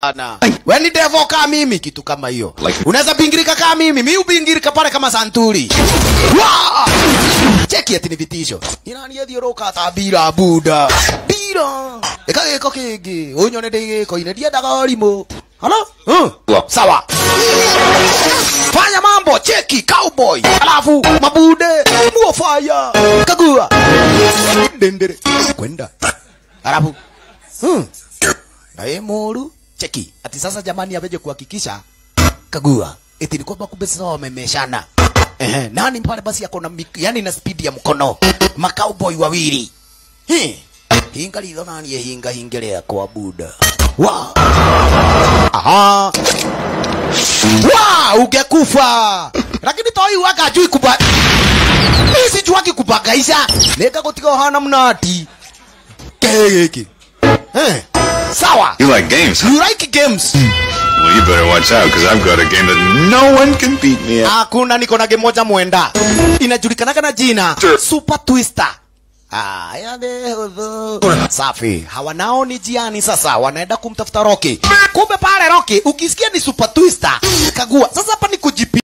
Ana. We ni devo kama mimi kitu kama hiyo. Like- Unaweza bingirika kama mimi, mimi ubingirika pale kama santuri. Wa! Cheki ati ni vitisho. Ni nani yathiũrũka ta mbira buda. Mbira. Eka gĩko kĩngĩ. Ũnyone ndĩ gĩko-inĩ ndiendaga ũrimũ. Halo? Hmm. Wa. Sawa. Fanya mambo, cheki cowboy. Alafu mabude, muo fire. Kagua. Dendere. Kwenda. Alafu. Hmm. Naye moru cheki ati sasa jamani aveje kuhakikisha kagua eti ni kwamba kumbe sasa wamemeshana ehe nani pale basi ako na mik- yani na speed ya mkono makauboy wawili Hi. hinga litho nani hinga hingelea kwa buda wa aha wa ungekufa lakini toi waka ajui kuba mimi sijuaki kubagaisha neka gutiga hana mnati kegeki eh sawa You like games, huh? you like games Well, you better watch out, because I've got a game that no one can beat me at. hakuna niko na game moja mwenda inajulikanaga na jina Sure. super twister Aya de hudhu. Safi. Hawa nao ni jiani sasa, wanaenda kumtafuta Rocky. Kumbe pale Rocky, ukisikia ni super twister, kagua. Sasa hapa ni kujipi